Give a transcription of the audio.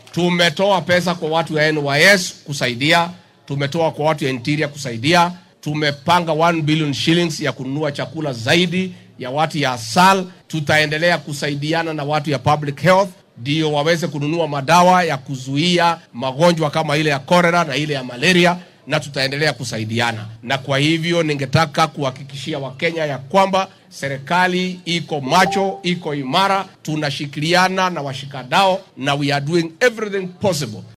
Tumetoa pesa kwa watu ya NYS kusaidia, tumetoa kwa watu ya interior kusaidia, tumepanga 1 billion shillings ya kununua chakula zaidi ya watu ya ASAL. Tutaendelea kusaidiana na watu ya public health ndio waweze kununua madawa ya kuzuia magonjwa kama ile ya cholera na ile ya malaria na tutaendelea kusaidiana. Na kwa hivyo ningetaka kuhakikishia Wakenya ya kwamba serikali iko macho, iko imara, tunashikiliana na washikadao na we are doing everything possible